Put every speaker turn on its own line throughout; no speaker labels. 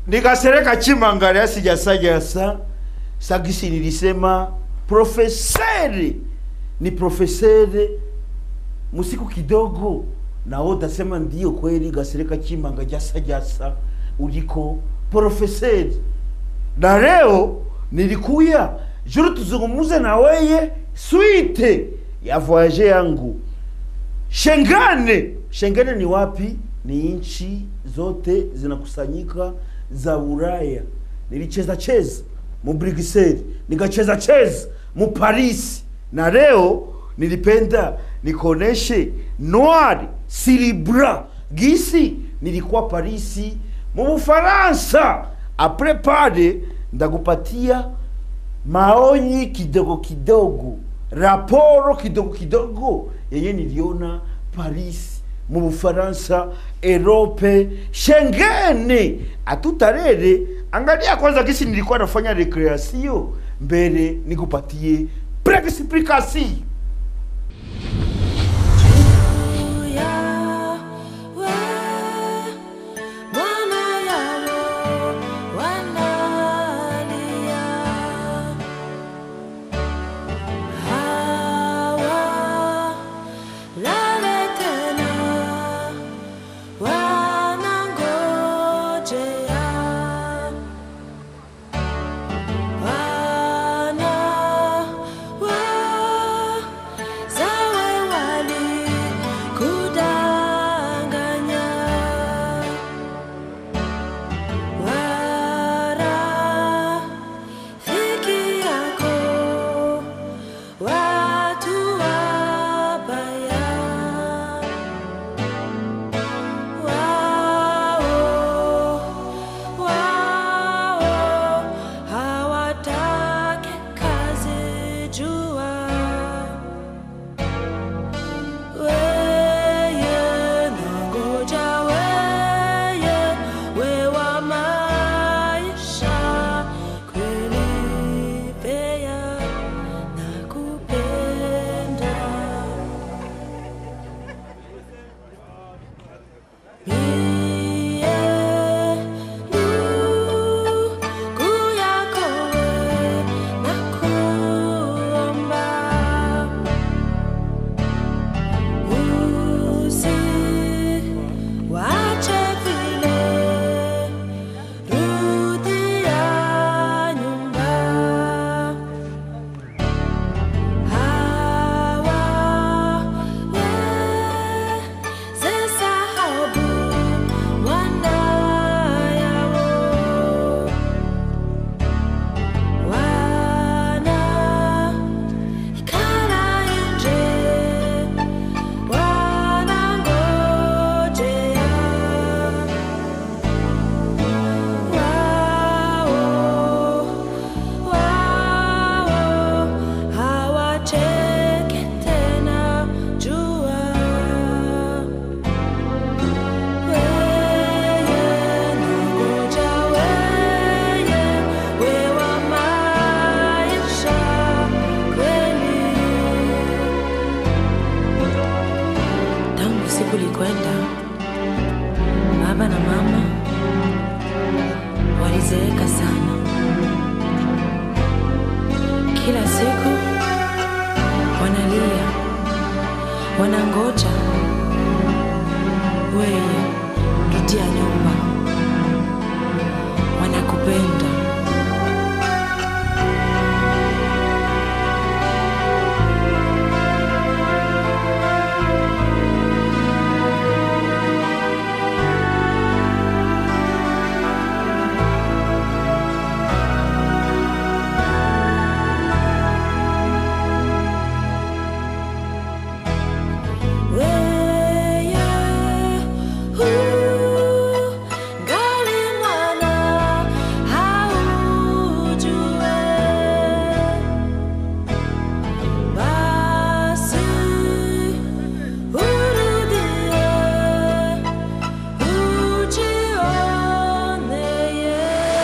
nikasereka chimangale asijasajasa sagisi nilisema profeseri ni profeseri musiku kidogo nao dasema ndio kweli gasereka chimanga jasa jasa uliko profeseri na leo nilikuya juru tuzungumuze na weye swite ya voyage yangu Shengane. Shengane ni wapi? Ni nchi zote zinakusanyika za Ulaya. Nilicheza cheza mu Bruxelles, nikacheza cheza mu Paris, na leo nilipenda nikoneshe Noir Silibra gisi nilikuwa Parisi mu Ufaransa. Apres pale ndakupatia maonyi kidogo kidogo, raporo kidogo kidogo yenye niliona Paris mu Bufaransa, Europe, Shengene atutarere. Angalia kwanza kisi nilikuwa nafanya recreation mbele, nikupatie explication.
kulikwenda, baba na mama walizeeka sana. Kila siku wanalia, wanangoja weye rudia nyumba, wanakupenda. Weye, huu, ngali mwana, haujue. Basi, urudie, ujioneye.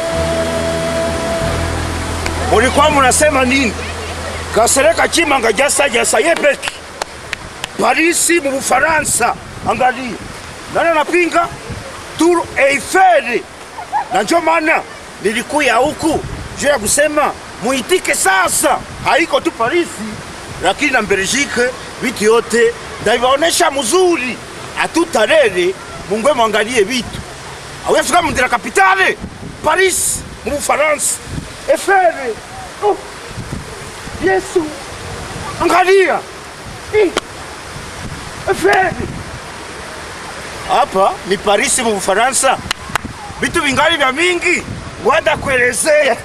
mulikuwa munasema nini? Kasereka Chimanga jasa jasa yepeki Parisi mu Bufaransa, angalia nani anapinga Tour Eiffel na njo maana nilikuya huku juu ya kusema muitike sasa. Haiko tu Parisi, lakini na Belgique, vitu yote ndaivaonesha mzuri, atutarere mungwe mwangalie vitu awuyafika mundira kapitale Paris mu Bufaransa, efere oh. Yesu, angalia Ih. efere hapa ni Parisi mu Bufaransa, vitu vingali vya mingi wanda kuelezea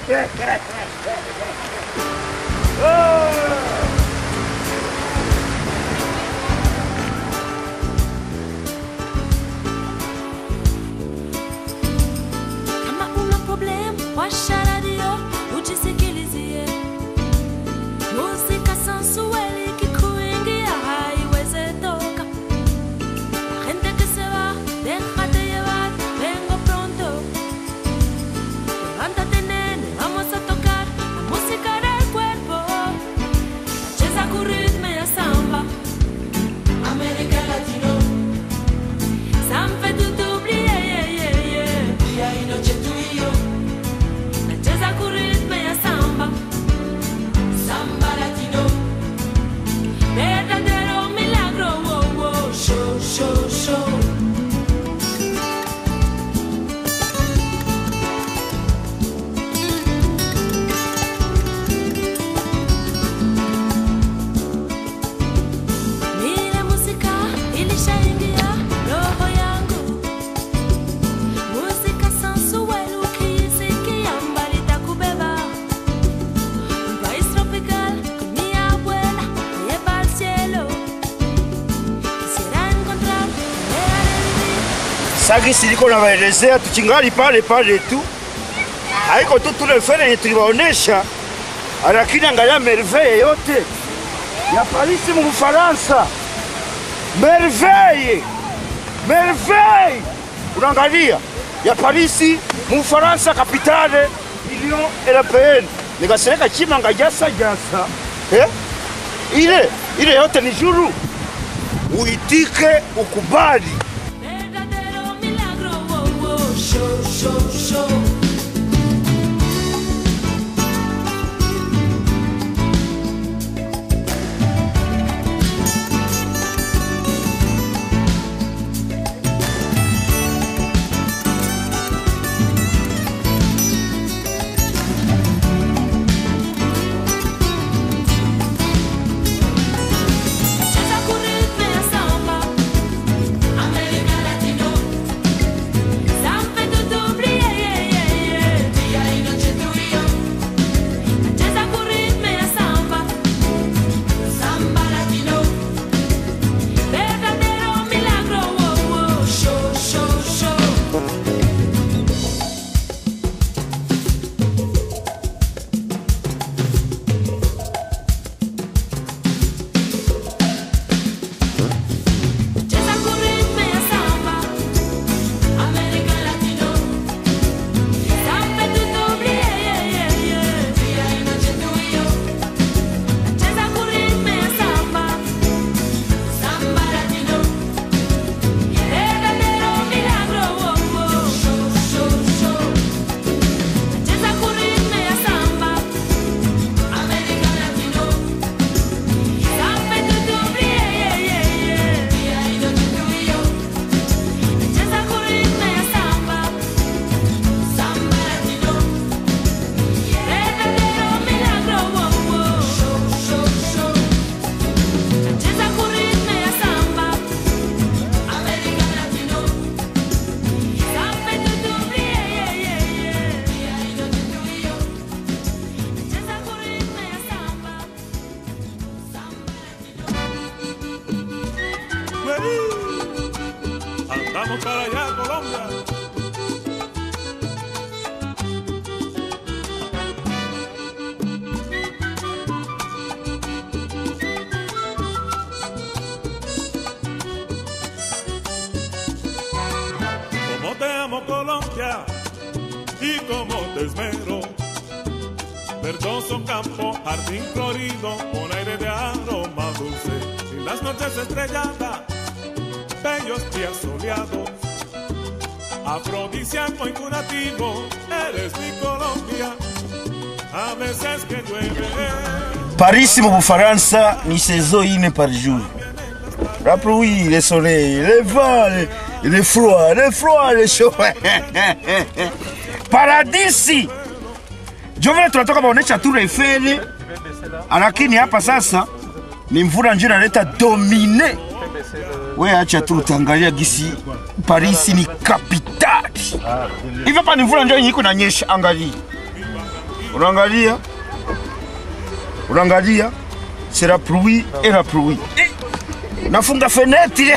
Kama una problem, washa radio ujisikilizie. Muzika sensueli ikikuingia haiwezi toka. La gente que se va, déjate llevar, vengo pronto. Levántate nene, vamos a tocar la música del cuerpo. Cheza con ritmo ya samba. América Latino. Ça me fait tout oublier, yeah, yeah, yeah. Día y noche tú y yo. Nacheza ku ritmo ya samba. Samba latino. Verdadero milagro, wow, wow. Show, show, show. Mira música ilishaingia roho yangu, música sensual ukisikia mbali itakubeba. Un país tropical con mi abuela me lleva al cielo. Quisiera encontrarte, manera de vivir.
sagi siliko nawaelezea, tuchingali pale pale tu, haiko tu tule fere yenye tuliwaonesha, lakini angalia merveille yote ya Parisi mu Bufaransa, merveille merveille, unaangalia ya Parisi mu Bufaransa, kapitale Union Européenne, nikasereka chimanga jasa jasa eh? ile ile yote ni juru, uitike ukubali
Verdadero milagro, wow, wow. Show, show, show. Cheza ku ritmo ya samba. América Latino. Ça me fait tout oublier, yeah, yeah, yeah. Día y noche tú y yo. Cheza ku ritmo ya samba. Samba latino. Verdadero milagro, wow, wow. Show, show, show. Cheza ku ritmo ya samba. América Latino. Ça me fait tout oublier, yeah, yeah, yeah. Día y noche tú y yo. Cheza ku ritmo ya samba. Samba latino. Verdadero milagro, wow, wow. Show, show, show. Cheza ku ritmo ya samba. América Latino. Ça me fait tout oublier, yeah, yeah, yeah. Día y noche tú y yo. Cheza ku ritmo ya samba. Samba latino. Verdadero milagro, wow, wow. Show, show, show. Cheza ku ritmo ya samba. América Latino. Ça me fait tout oublier, yeah, yeah, yeah. Día y noche tú y yo. Cheza ku ritmo ya samba. Samba latino.
Andamos para allá, Colombia. Como te amo, Colombia, y como te esmero. Verdoso campo, jardín florido, con aire de aroma dulce. Y las noches estrelladas, bellos días soleados. afrodisíaco y curativo, eres mi Colombia. A veces que llueve,
Paris mu Bufaransa ni saison ine par jour. Rappelez oui, le soleil, le vent, le, le froid, le froid, le chaud. Paradisi. Jo vile tunatoka maonesha Tour Eiffel, lakini hapa sasa ni mvula ndio inaleta domine. We acha tu utaangalia gisi Paris ni kapitali. Hivi hapa ni mvula ndio yenye iko inanyesha, angalia. Unaangalia? Unaangalia? C'est la pluie et la pluie. Nafunga fenêtre.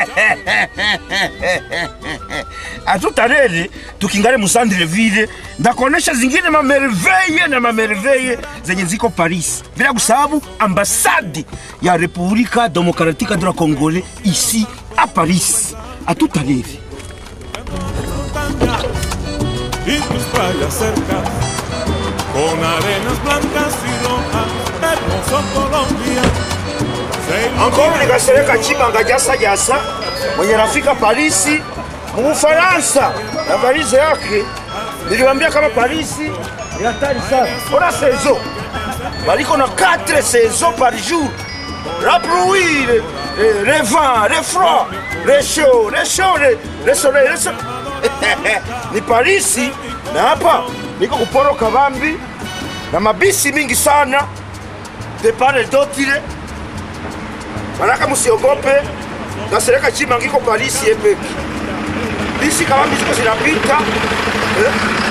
A tout à l'heure tukingale musandre ville ndakuonesha zingine mamerveille na mamerveille zenye ziko Paris, bila kusahau ambasade ya Republika Demokratika de la Congolais ici à Paris. A tout à l'heure.
montañas y tus playas cercas, con arenas blancas y rojas, hermoso Colombia. Se
Encore nikasereka chibanga jasa jasa mwenye nafika Parisi mu Ufaransa na valize yake. Niliwaambia kama Parisi ni hatari sana. Ona saison baliko na 4 saisons par jour. La pluie, le, le, le vent, le froid, le chaud, le chaud, le, le soleil, le soleil. ni Parisi na hapa niko kuporo kabambi na mabisi mingi sana de part et d'autre Manaka musiogope, nasereka chima ngiko Parisi epeki. Bisi kama ziko zinapita eh?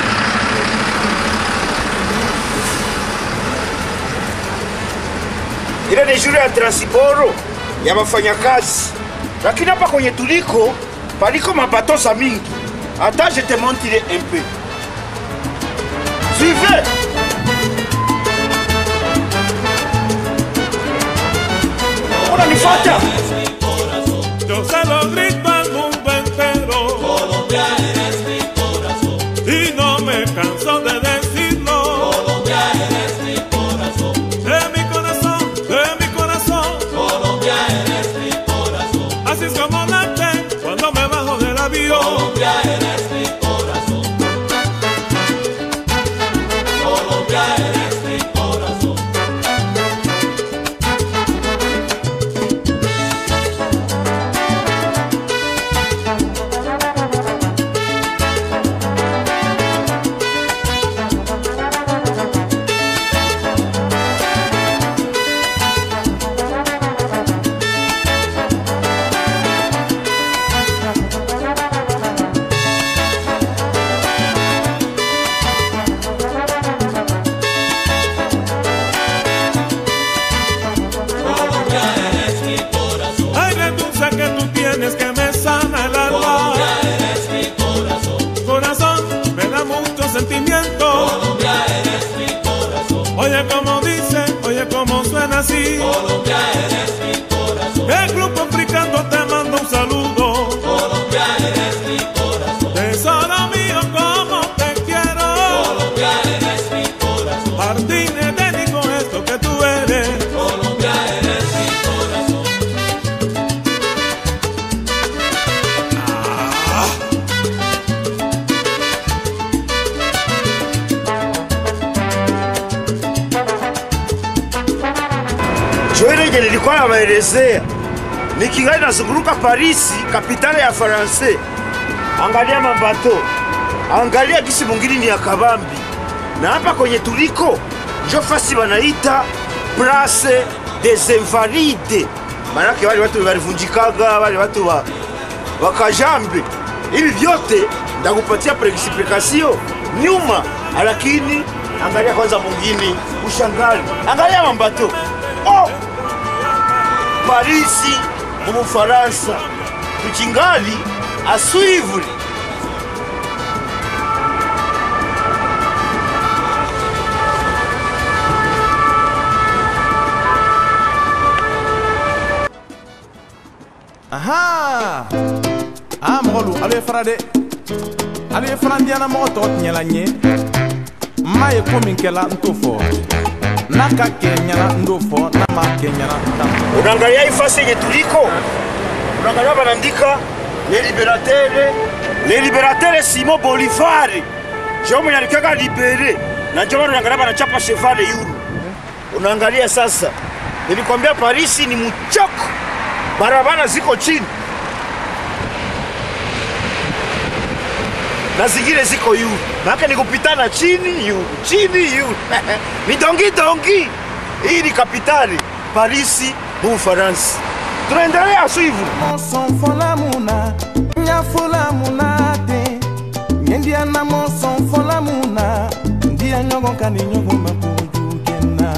Ile ni shule ya transiporo ya wafanyakazi, lakini hapa kwenye tuliko paliko mabatosa mingi. Hata je te montre un peu. Suivez. Unanifuata?
Yo se lo grito al mundo entero. Colombia eres mi corazón. Y no me canso de decirlo. Colombia eres mi corazón. De mi corazón, de mi corazón. Colombia eres mi corazón. Así es como late cuando me bajo del avión. Colombia eres mi corazón. Colombia eres mi corazón. Aire dulce que tú tienes que me sana el alma. eres mi corazón. Corazón, me da mucho sentimiento. Colombia eres mi corazón. Oye como dice, oye como suena así. Colombia eres mi corazón. El grupo africano te manda un saludo. Colombia eres mi corazón. Tesoro mío, como te quiero. Colombia eres mi corazón. Jardines de con esto que tú eres. Colombia eres mi corazón.
Joile nilikuwa nawaelezea nikingali nazunguruka Parisi, kapitale ya Faranse. Angalia mabato, angalia gisi mungini ni ya kabambi, na hapa kwenye tuliko njo fasi wanaita Place des Invalides, manake wale watu walivunjikaga, wale watu wa wakajambe. Hivi vyote ndakupatia preexplication nyuma, lakini angalia kwanza mungini ushangali, angalia mambato oh! Parisi mu Bufaransa tukingali aswivre
Aha! Ah, mɔgɔ lu, alu ye fara dɛ. Alu ye fara diyana mɔgɔ tɔgɔ tiɲɛla n ye. N m'a ye ko min kɛla n t'o fɔ. N'a ka kɛ ɲɛna n t'o fɔ, n'a ma kɛ ɲɛna n t'a fɔ.
unaangalia hii fasi yenye tuliko, unaangalia wanaandika les libertaires le liberateur Simon Bolivar njo mwenye alikaka libere na njo maana unaangalia banachapa chevale yulu. Unaangalia sasa, nilikwambia Parisi ni mchoko, barabara ziko chini na zingine ziko yulu, maana ni kupitana chini yulu, chini yulu ni dongi dongi. Hii ni kapitali Parisi mu Ufaransa. Tunaendelea suivre
Monson fola muna, nya fola muna te. Nyendia na monson fola muna, ndia nyogo kani nyogo makuju kena.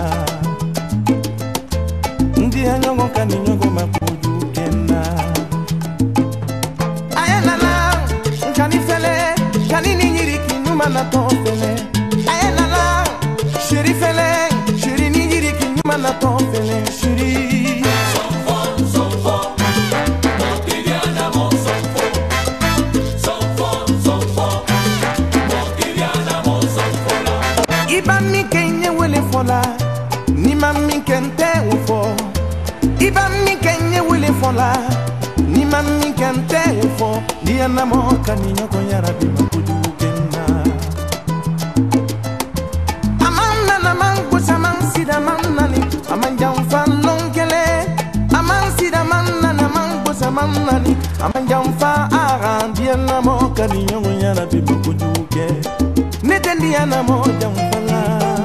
Ndia nyogo kani nyogo makuju kena. Ayelala, nkani fele, kani ni nyiri kinyuma na to fele. Ayelala, shiri fele, shiri ni nyiri kinyuma na to fele, shiri. iba min kɛ n ye wele fɔ la ni ma min kɛ n tɛ o fɔ iba min kɛ n ye wele fɔ la ni ma min kɛ n tɛ o fɔ ni ye namɔ ka ni ɲɔgɔn yara bi ma kojugu kɛ n na a man nana man gosi a man sida man nani a man janfa lɔn kɛlɛ a man sida man nani a man gosi a man nani a man janfa aran diɲɛ namɔ ka ni ɲɔgɔn yara bi ma kojugu kɛ ne tɛ diɲɛ namɔ janfa la.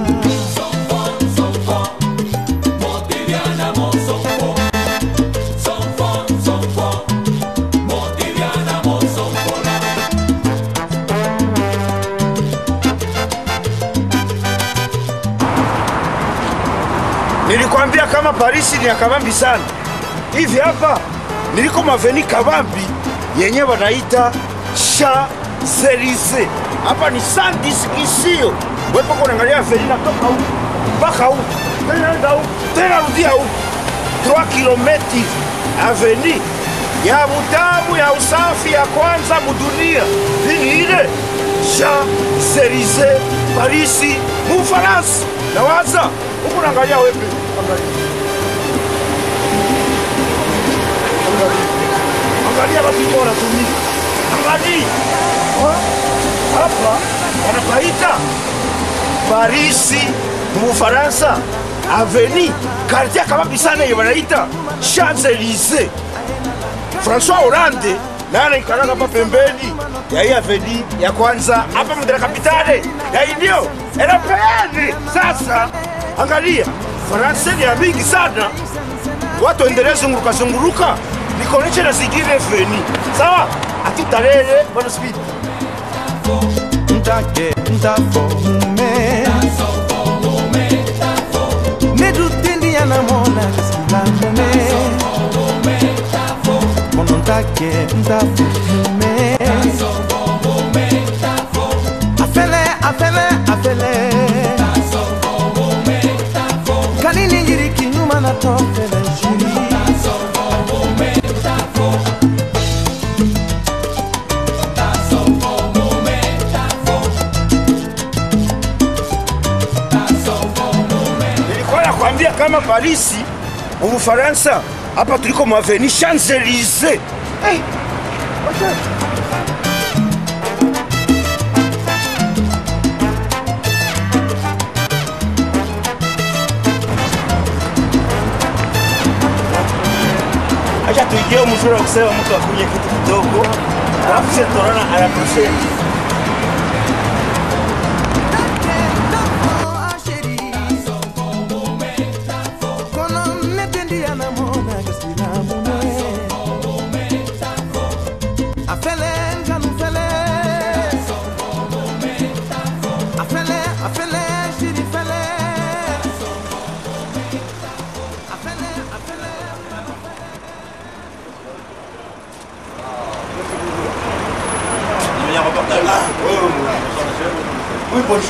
Nilikwambia kama Parisi ni ya kabambi sana. Hivi hapa niliko maveni kabambi yenye wanaita Champs-Elysees. Hapa ni sans discussion. Wewe poko unaangalia aveni natoka huku mpaka huku tena nenda huku tena rudia huku 3 kilometi aveni ya butamu ya usafi ya kwanza mudunia nini ile Champs-Elysees Parisi mu Ufaransa. Nawaza huku naangalia wewe angalia angalia watu ambao wanatumia angalia Ha? hapa wanapaita Parisi mu Ufaransa aveni quartier kabambi sana yenye wanaita Champs Elysees. François Hollande naye anaikalaka hapa pembeni ya hii aveni ya kwanza hapa mdara kapitale ya hii ndio Europeani. Sasa angalia, Faransa ni ya mingi sana, watu endelee zunguruka zunguruka, nikoneshe na zingine veni sawa, atutalele bwana speed
ntake ntafɔ mume ne du tendi yana mɔna sila mume kɔnɔ ntake ntafɔ mume afɛlɛ afɛlɛ afɛlɛ kani ni yiri kiɲuma na tɔ fɛlɛ jiri
Nilikuwa nakwambia kama Parisi mu Ufaransa, hapa tuliko maveni Champs Elysees. Hey, wacha. Acha tuingie mzuri wa kusema mtu akunywe kitu kidogo, alafu sisi tutaona anatusema. Oui, bonjour.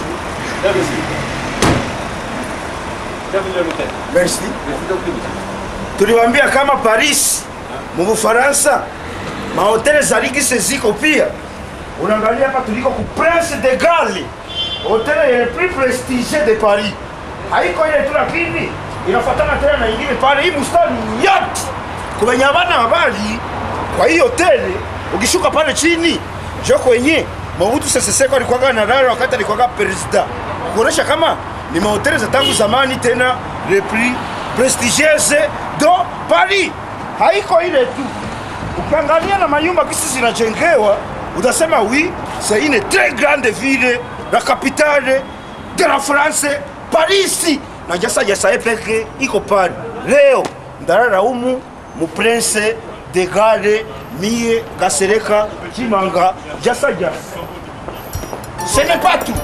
Merci. Tuliwaambia kama Paris mu Ufaransa mahoteli za ligise ziko pia. Unaangalia hapa tuliko ku Prince de Galles, hoteli yenye plus prestige de Paris. Haiko ile tu, lakini inafuatana tena na ingine pale. Hii mustari yote kumenyamana habari. Kwa hiyo hoteli ukishuka pale chini jo kwenye Mobutu Sese Seko alikuwaga na rara wakati alikuwaga president, kuonesha kama ni mahoteli za tangu zamani, tena le plus prestigieuse do Paris. Haiko ile tu, ukiangalia na manyumba kisi zinajengewa utasema oui c'est une très grande ville la capitale de la France Paris na jasa jasa epeke iko pale leo ndarara umu mu prince de gare mie gasereka chimanga jasa jasa ce n'est pas tout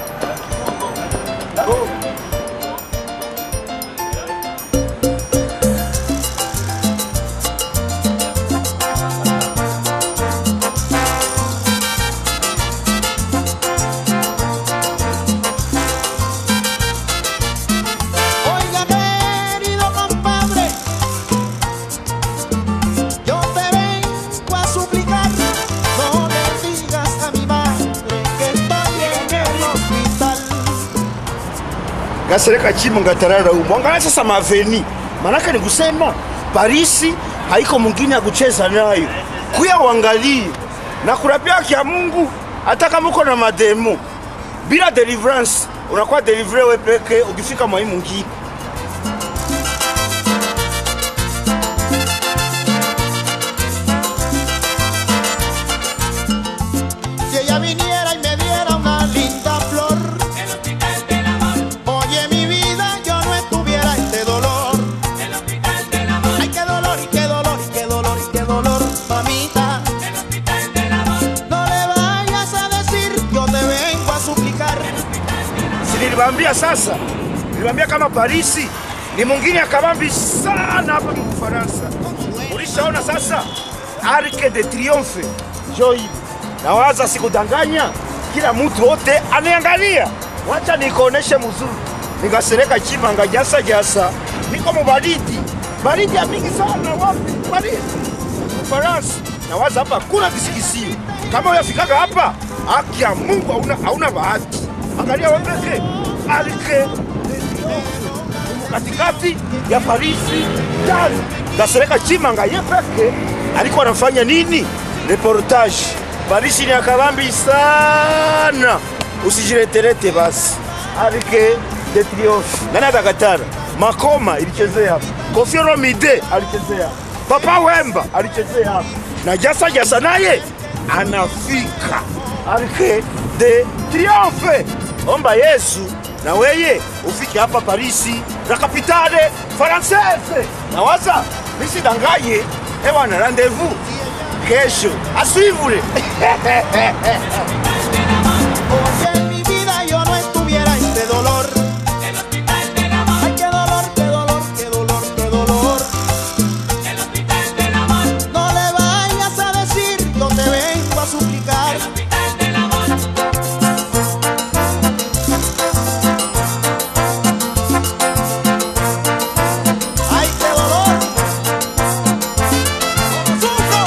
Oiga, querido compadre, yo te vengo a suplicar, no le digas a mi madre que estoy en el hospital.
gasereka chimanga tarara umu angalia sasa maveni manake ni kusema parisi haiko mwingine ya kucheza nayo kuya uangalie na kurapia kya mungu hata kama uko na mademo bila deliverance unakuwa delivre we peke ukifika mwai mwingine
Si ella viniera y me diera una linda flor, oye mi vida, yo no estuviera este dolor. Ay, qué dolor y qué dolor y qué dolor y qué dolor, mamita. No le vayas a decir, yo te vengo a suplicar.
si niliwaambia sasa niliwaambia kama parisi ni mwingine akabambi sana hapa mkufaransa ulishaona sasa arke de triomphe jo hivi nawaza sikudanganya kila mtu wote aniangalia wacha nikuoneshe mzuri nikasereka chimanga jasa jasa niko mubaridi baridi ya mingi sana wapi baridi Ufaransa. Nawaza hapa kuna kisikisio. Kama uyafikaga hapa, haki ya Mungu hauna, hauna bahati. Angalia wewe peke Arke katikati ya Parisi tano. Gasereka Chimanga ye peke alikuwa anafanya nini? Reportage. Parisi ni akabambi sana, usijireterete basi. Arke de Triomphe. Nani atakatara? Makoma ilichezea hapa. Koffi Olomide alichezea hapa. Papa Wemba alichezea hapa na Jasa Jasa naye anafika Arke de Triomphe. Omba Yesu na weye ufike hapa Parisi la capitale française. Na waza nisidanganye, ewa na rendez-vous kesho asivule
Oye mi vida, yo no estuviera este dolor. Ay, qué dolor, qué dolor, qué dolor, qué dolor. No le vayas a decir, yo te vengo a suplicar. Ay, qué dolor. Sufro.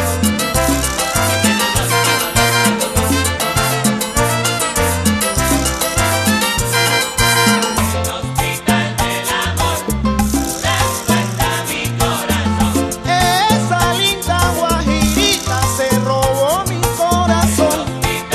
Esa linda guajirita se robó mi corazón.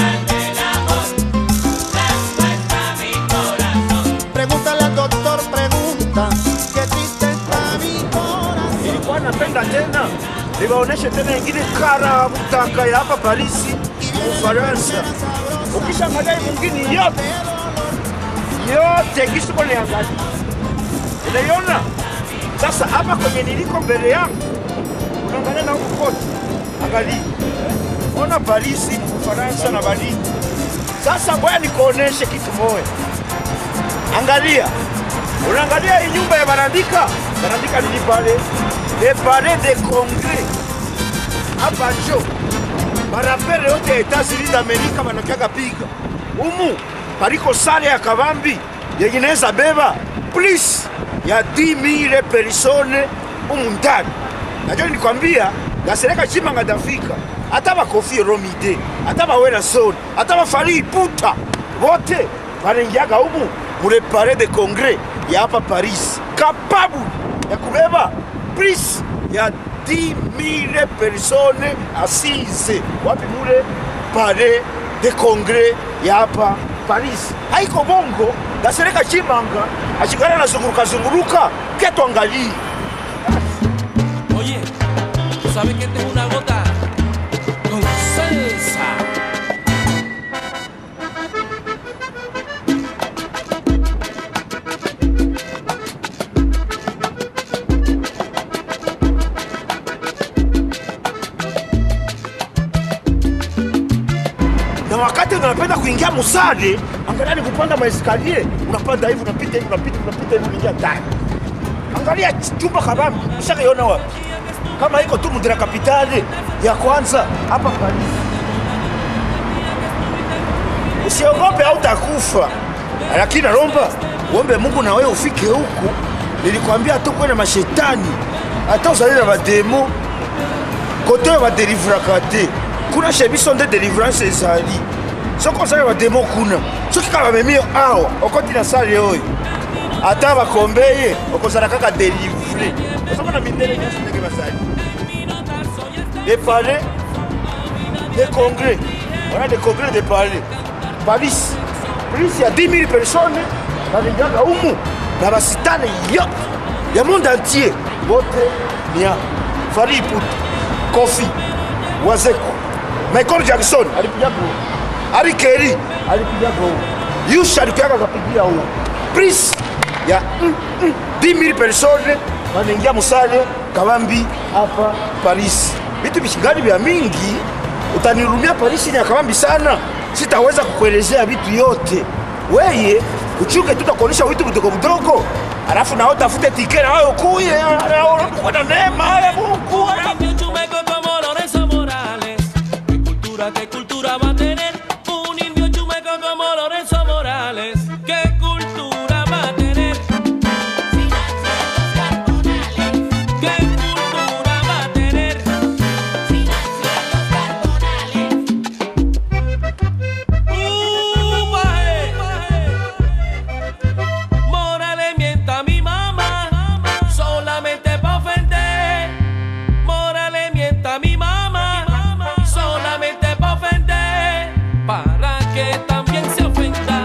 Pregúntale al doctor, pregunta, qué triste está mi corazón.
nilikuwa napenda tena niwaoneshe tena ingine kara butaka ya hapa Parisi Ufaransa. Ukishangalia hii mwingine yote yote kisuko niangalia, unaiona sasa hapa kwenye niliko mbele yangu, unaangalia na huku kote, angalia, ona Parisi Ufaransa na Berlin. Sasa ngoja nikuoneshe kitu moja, angalia unaangalia hii nyumba ya Barandika, Barandika nini pale? Le Palais de Congrès hapa njo barapere yote ya Etats-Unis d'Amerika wanakiaga piga umu, paliko sale ya kabambi yenye inaweza beba plus ya 10000 persone umu ndani. Najua nilikwambia gasereka chimanga dafika hata bakofi Romide hata bawena soni hata bafari iputa wote wanaingiaga umu mule Palais de Congrès ya hapa Paris, kapabu ya kubeba plus ya 10000 persone asize wapi mule palais de congrès ya hapa Paris. Haiko bongo, Gasereka Chimanga ashikana nazunguruka zunguruka, ke tuangalie
Oye, ¿tú sabes que esta es una gota con salsa?
na wakati unapenda kuingia musade, angalia ni kupanda maeskalier, unapanda hivi, unapita hivi, unapita unapita hivi, unaingia ndani. Angalia chumba kabambi, ushakaiona wapi? Kama iko tu mudira kapitali ya kwanza hapa Paris. Usiogope au utakufa, lakini naomba uombe Mungu na wewe ufike huku. Nilikwambia tu kwenda mashetani, hata uzali na bademo kote badelivraka te kuna chez biso nde délivrance ezali soki ozali bademo kuna soki kaka bamemi yo awa okoti na sale oyo ata bakombe ye okozala kaka délivre ozomona mindele nyonso ndenge bazali de palais de congrès wana de congrès de palais paris plus ya 10 000 personnes balingaka umu na basitane yo ya monde entier bote nia fari iputu kofi wazeko michael jackson alipiga gol ari keri alipiga gol yusha alikuyaga kapigia huo pris ya mm, mm, 10000 personnes wanaingia musale kabambi hapa paris vitu vishingani vya mingi utanirumia paris ni ya kabambi sana sitaweza kukuelezea vitu yote weye uchunge tu takuonyesha vitu vidogo vidogo alafu nao tafute tike na wewe ukuye na neema ya mungu
Cambio chumeco como Lorenzo Morales. ¿Qué cultura, qué cultura va a tener un indio chumeco como Lorenzo Morales? ¿Qué cultura va a tener? ¿Qué cultura va a tener? Uh, baje. Morales mienta a mi mamá solamente para ofender. Morales mienta a mi mamá solamente para ofender. Para que también se ofenda.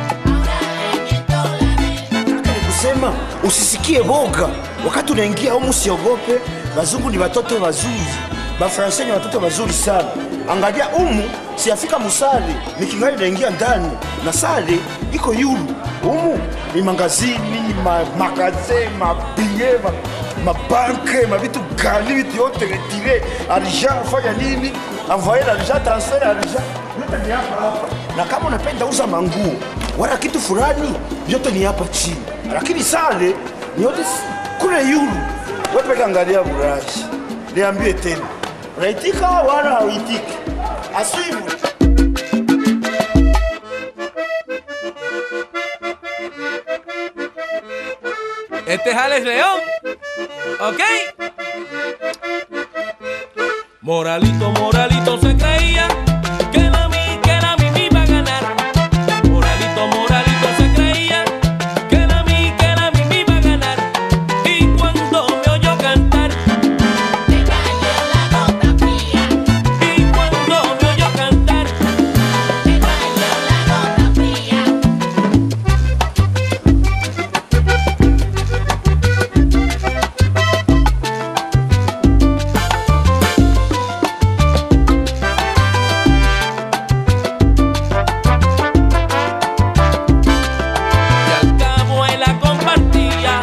ni kusema usisikie boga wakati unaingia humu, usiogope. Wazungu ni watoto wazuri, bafransai ni watoto wazuri sana. Angalia umu, siafika musale nikingali naingia ndani na sale iko yulu umu ni mangazini ma, magaze mabie ma, mabanke mavitu gani vitu yote retire argent fanya nini envoyer l'argent transfer argent yote ni hapa hapa, na kama unapenda uza manguo wala kitu fulani, vyote ni hapa chini, lakini sale ni yote s- kule yulu. Wewe peke angalia burashi, niambie tena, unaitika wala hauitiki? Asimu
Este es Alex León. ¿Ok? Moralito, moralito se creía que la mi, que la mi me iba a ganar. Moralito, moralito se creía que la mi, que la mi me iba a ganar. Y cuando me oyó cantar, y cuando me oyó cantar, y al cabo él la compartía.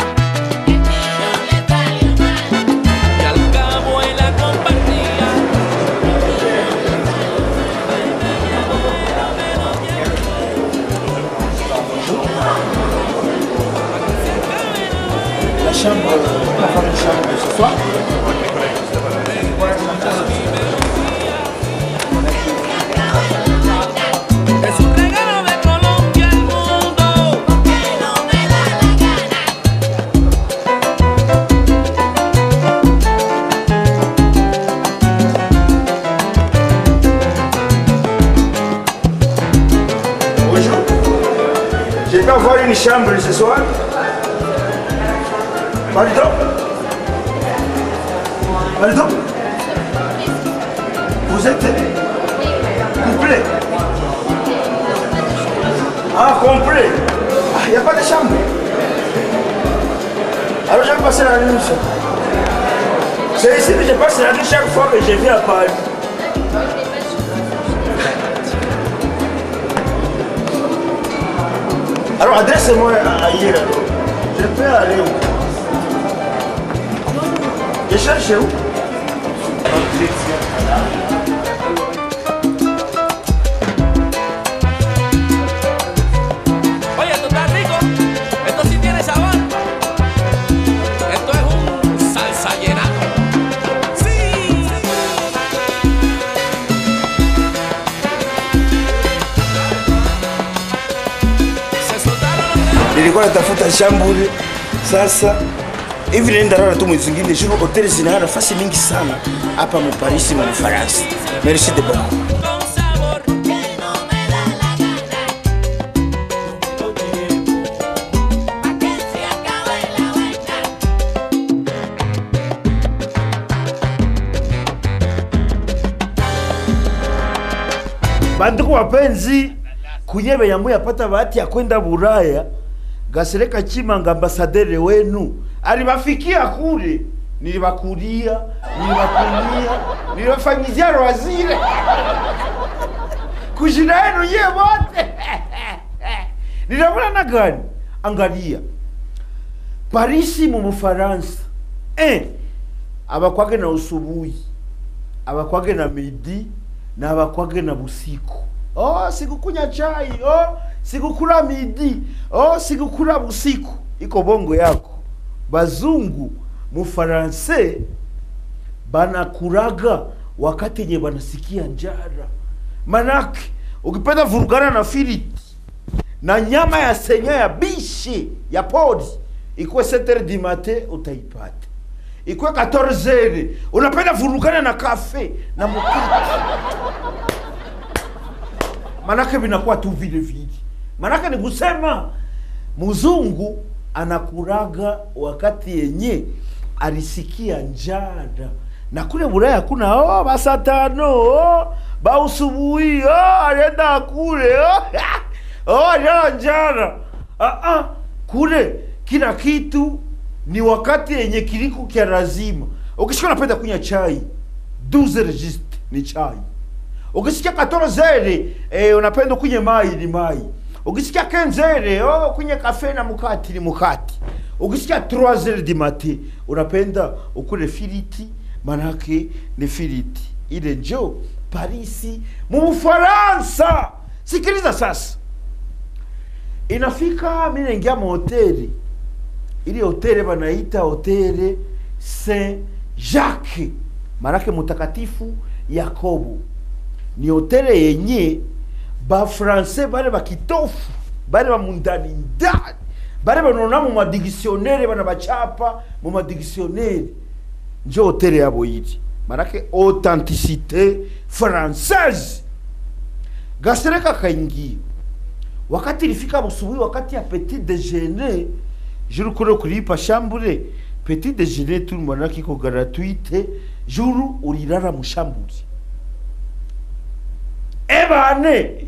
Y al cabo él la compartía.
la chambre, la femme de chambre ce soir.
Es un regalo de Colombia al mundo.
Bonjour. Je peux avoir une chambre ce soir Pardon Pardon Vous êtes complet. Ah, complet. Ah, il n'y a pas de chambre. Alors je vais passer la nuit. ça. C'est ici que je passe la nuit chaque fois que je viens à Paris. Alors adresse-moi ailleurs. alors. Je peux aller où Je cherche où
Oye, esto está rico. Esto sí tiene sabor. Esto es un salsa llenato. Sí. Se soltaron los dedos.
nilikuwa natafuta shambuli sasa hivi naenda lala tu mwezi zingine juu hoteli zina nafasi mingi sana hapa muparisi mu Ufaransa. Merci de beaucoup.
Con sabor.
Que no me da la gana. Pa' que se acabe la vaina.
banduku wapenzi kunyebe yamwe yapata bahati ya kwenda Buraya Gasereka Chimanga ambasadere wenu alibafikia kule, nilibakulia, nilibakulia, nilibafanyizia wazire kujina yenu ye wote ninabona gani? Angalia Parisi mu Bufaransa eh, abakwage na usubuhi abakwage na midi na abakwage na busiku oh, sikukunya chai oh, sikukula midi oh, sikukula busiku iko bongo yako bazungu mufaranse banakuraga wakati yenye banasikia njara manake ukipenda vurugana na filiti na nyama ya senya ya bishi ya pori ikuwe 7 du matin utaipata ikuwe 14 unapenda vurugana na kafe na mukiki manake vinakuwa tu vile vile manake ni kusema mzungu anakuraga wakati yenye alisikia njara na kule Bulaya hakuna oh, basatano oh, bausubuhi oh, alienda kule oh, oh, alienda njara ah, ah, kule kila kitu ni wakati yenye kiliko kya lazima. Ukisikia unapenda kunywa chai 12 registre ni chai ukisikia 14 eh, unapenda kunywe mai ni mai ukisikia 15 oh, kunywe kafe na mukati ni mukati ukisikia 3 du matin unapenda ukule filiti manake ni filiti ile njo parisi mu Ufaransa. Sikiliza sasa, inafika mi naingia mahoteli ili hoteli banaita hoteli Saint Jacques, manake mutakatifu Yakobo. Ni hoteli yenye bafrancais bale bakitofu bale bamundani ndani bale banona mu madictionnaire bana bachapa mu madictionnaire njo hoteli yabo yiri manake authenticité française gasereka kaingia wakati ilifika busubuhi wakati ya petit déjeuner juru kule kulipa shambure petit déjeuner tu manake iko gratuite juru ulilala mushambure ebane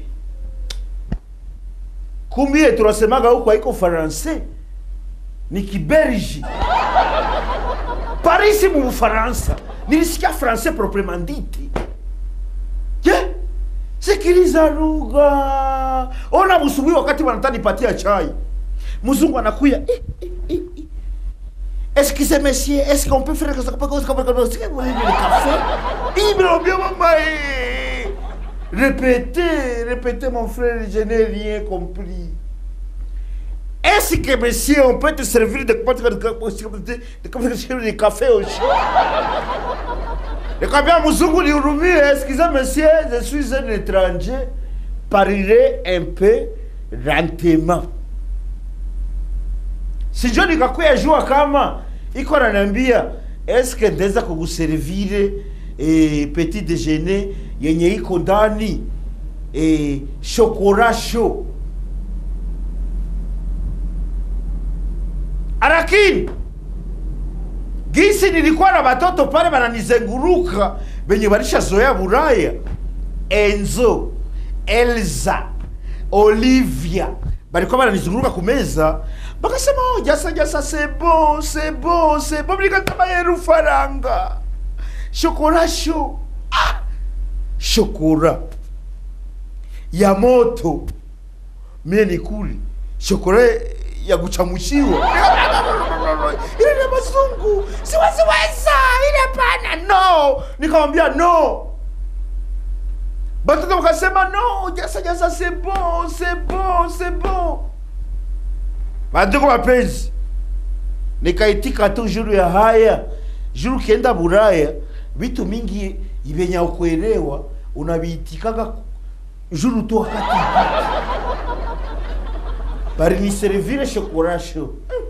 kumbie tunasemaga huko haiko faransais ni kibergi parisi mu bufaransa nilisikia francais proprement dite je sikiliza lugha ona busubuhi wakati wanatanipatia chai mzungu anakuya eh, eh, eh, eh. Excusez monsieur, est-ce qu'on peut faire ça comme ça comme ça Est-ce que vous voulez le café Il me bien maman. eh. Répétez, répétez mon frère, je n'ai rien compris. Est-ce que monsieur, on peut te servir de de, de, de, de café au chaud Nikamwambia mzungu nihurumie, excusez monsieur, je suis un étranger, parler un peu lentement. Sijo nikakuya jua kama iko ananiambia eske ndeza kukuservire eh, petit déjeuner yenye iko ndani eh, shokora show lakini gisi nilikuwa na watoto pale wananizenguruka benye walishazoea Buraya enzo elza olivia balikuwa bananizunguruka kumeza bakasema oh, jasa jasa sebo sebo sebo bilikatama yeru faranga shokora sho ah! shokora ya moto mie nikuli shokora ya kuchamushiwa ile ni mazungu siwasiweza ile pana no nikamwambia no batoto wakasema no jasa jasa c'est bon c'est bon c'est bon bandugu mapenzi nikaitika tu juru ya haya juru kienda buraya vitu mingi vyenye ukuelewa unaviitikaga juru tu wakati bariniservire shokorasho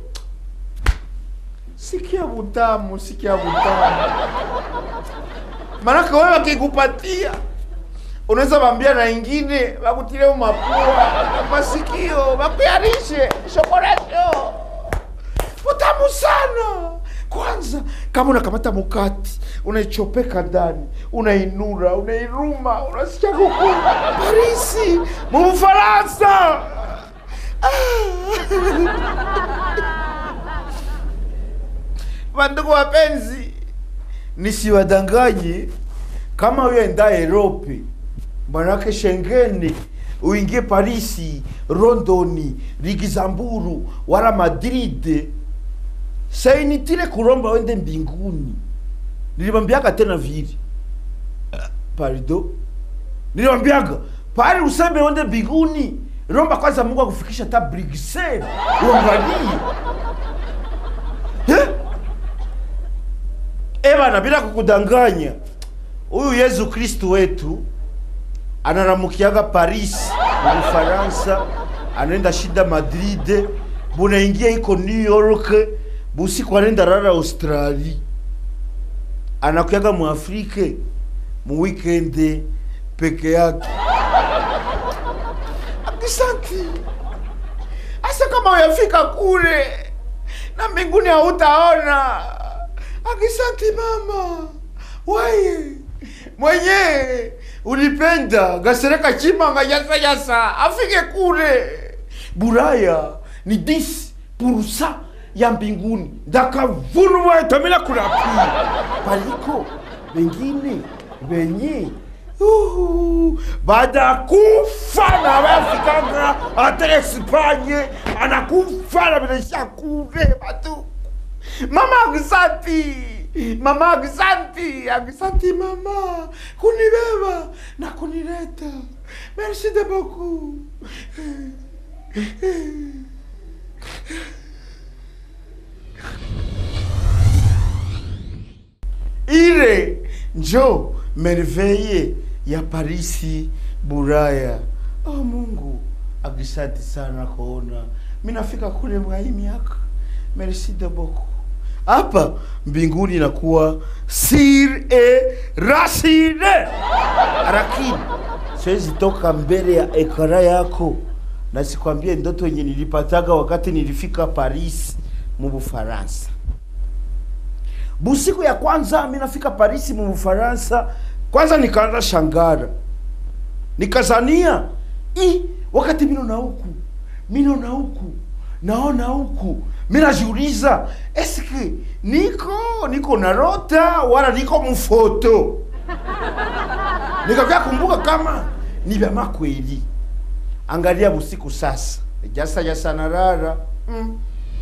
sikia butamu sikia butamu manake wewe wakikupatia unaweza wambia na ingine wakutile mapua masikio wakuyarishe shokorasho utamu sana kwanza kama unakamata mukati unaichopeka ndani unainura unairuma unasikia kukula parisi muufaransa wandugu wapenzi nisiwadanganye kama uenda Europe manake Shengeni uingie Parisi, Londoni, Luxembourg wala Madrid, sainitile kulomba wende mbinguni. Nilimwambiaga tena vile pardon, nilimwambiaga pale useme wende mbinguni, lomba kwanza Mungu akufikisha hata Bruxelles, uangalie eh? Eh bana, bila kukudanganya, huyu Yesu Kristu wetu anaramukiaga Paris mu Ufaransa, anaenda shida Madrid, bunaingia iko New York, busiku anaenda rara Australia, anakuyaga mu Afrike mu weekend peke yake. Akisanti asa kama uyafika kule na mbinguni hautaona. Akisanti mama waye mwenye ulipenda gasereka chimanga yasa yasa afike kule buraya ni 10 purusa ya mbinguni ndakavunwa tamila kulapi paliko bengine benye Uhu, baada ya kufa na wafikanga hata Espanye anakufa na binesha kule batu mama akisanti mama akisanti akisanti mama kunibeba na kunileta merci de beaucoup ile njo merveille ya Parisi Buraya. Oh Mungu, akisanti sana kuona minafika kule mwa hii miaka. Merci de beaucoup. Hapa mbinguni inakuwa sir e rasine, lakini siwezi toka mbele ya ekara yako na sikwambie ndoto yenye nilipataga wakati nilifika Paris mu Bufaransa. Busiku ya kwanza mi nafika Paris mu Bufaransa, kwanza nikaanza shangara, nikazania i wakati mino na huku mino na huku naona huku mi najiuliza eske niko niko narota wala niko mfoto nikakaa kumbuka kama ni vya makweli angalia busiku sasa jasa jasa narara mm.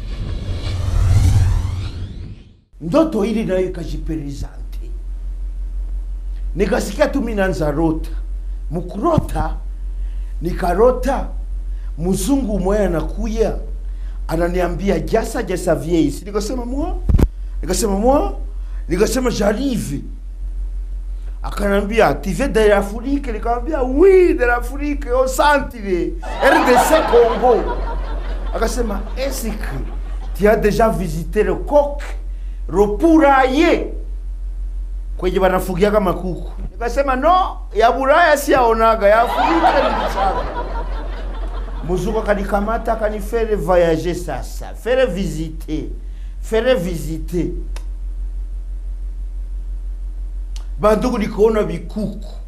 ndoto ili nayo ikajiperizante nikasikia tu minanza rota mukurota nikarota mzungu mmoja anakuya ananiambia jasa jasa vieisi nikasema mwa nikasema mwa nikasema j'arrive akanambia tu viens de l'Afrique nikamwambia oui de l'Afrique au centre RDC Congo akasema est-ce que tu as déjà visité le coq le poulailler kwenye wanafugiaga makuku nikasema no ya Buraya siyaonaga ya Afrika nilichaka muzungu akanikamata akanifere voyager sasa fere visiter fere visiter bandugu nikaona vikuku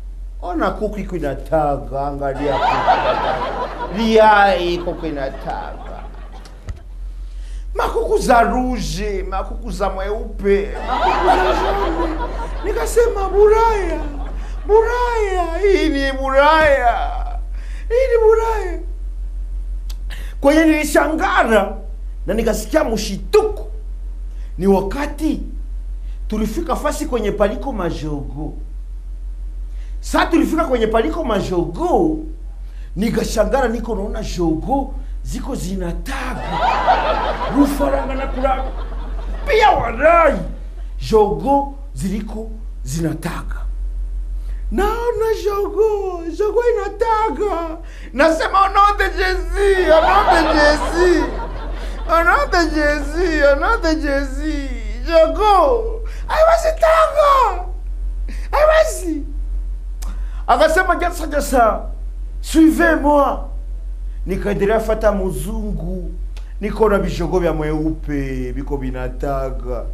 ona kuku iko inataga angalia kuku inataga. liai kuku inataga makuku za ruje makuku za mweupe makuku za jone nikasema buraya buraya hii ni buraya hii ni buraya kwenye nilishangara na nikasikia mshituko ni wakati tulifika fasi kwenye paliko majogo saa tulifika kwenye paliko majogo nikashangara niko naona jogo ziko zinataga rufaranga na kuranga pia warai jogo ziliko zinataga naona jogo jogo inataga nasema onote jezi onote jezi onote jezi onote jezi jogo aiwezi taga aiwezi akasema jasa jasa suivez moi nikaendelea fata muzungu niko na vishogo vya mweupe viko vinataga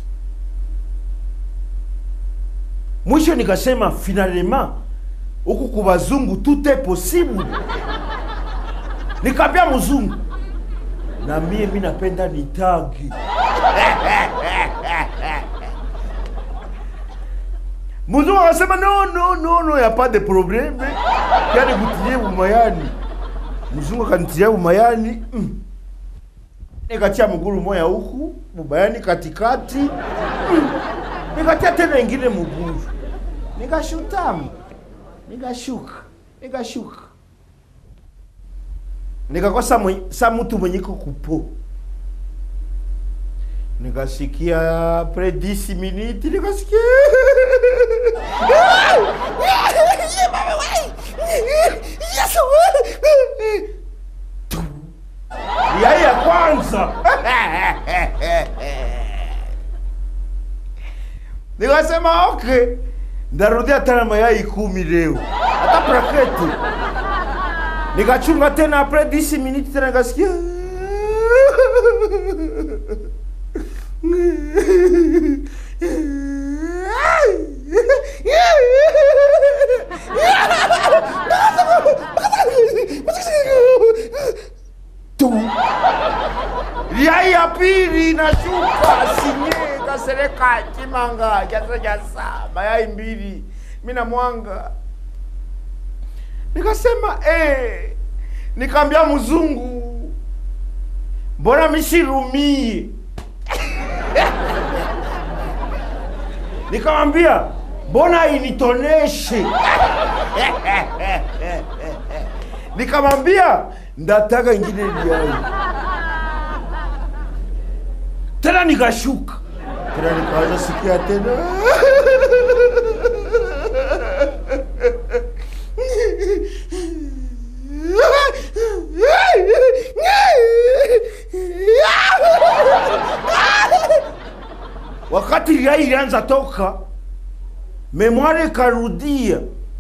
mwisho nikasema finalement huku kubazungu tout est possible nikaambia mzungu na mie mi napenda nitage mzungu akasema no no no no ya pas de probleme yani kutilie bumayani mzungu akanitilia bumayani mm. nikatia mguru moya huku bumayani katikati mm. nikatia tena ingine mguru nikashutamu nikashuka nikashuka nikakosa mwe- sa mtu mwenye kukupo nikasikia pre 10 minutes nikasikia yai ya kwanza nikasema okay ndarudia tena mayai kumi leo hata praketi nikachunga tena apres 10 minutes tena nikasikia tu yai ya pili inashuka sinye kasereka chimanga jasa jasa mayai mbili mina mwanga nikasema eh, nikaambia mzungu mbona mishirumie nikamwambia mbona initoneshe nikamwambia ndataka ingine liai tena nikashuka tena nikaanza sikia tena wakati liai ilianza toka memwari ikarudia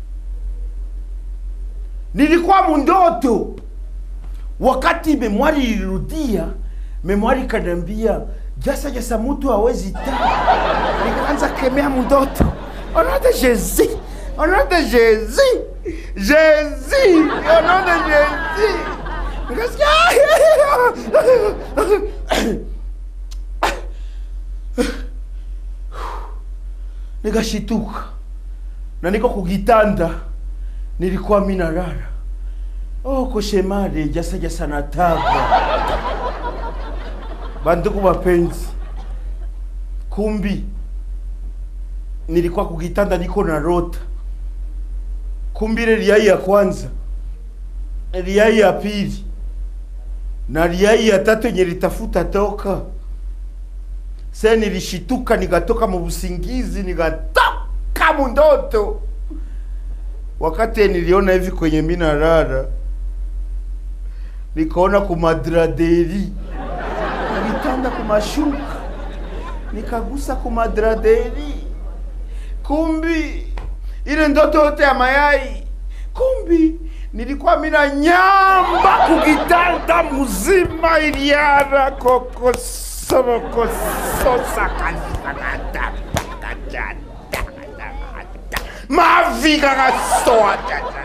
nilikuwa mundoto wakati memwari ilirudia memwari ikaniambia jasa jasa mutu hawezi taa nikaanza kemea mundoto onote jezi onote jezi jezi onote jezi nikasikia nikashituka na niko kugitanda nilikuwa minarara oh koshemare jasa jasa nataga bandugu mapenzi kumbi nilikuwa kugitanda niko na rota kumbi ile liai ya kwanza liai ya pili na liai ya tatu yenye litafuta toka se nilishituka nikatoka mu busingizi nikatoka mundoto wakati niliona hivi kwenye minarara nikaona kumadraderi nilitanda kumashuka nikagusa kumadraderi kumbi ile ndoto yote ya mayai kumbi nilikuwa mina nyamba kugitanda mzima iliara kokosorokososa mavi vika kasoa tata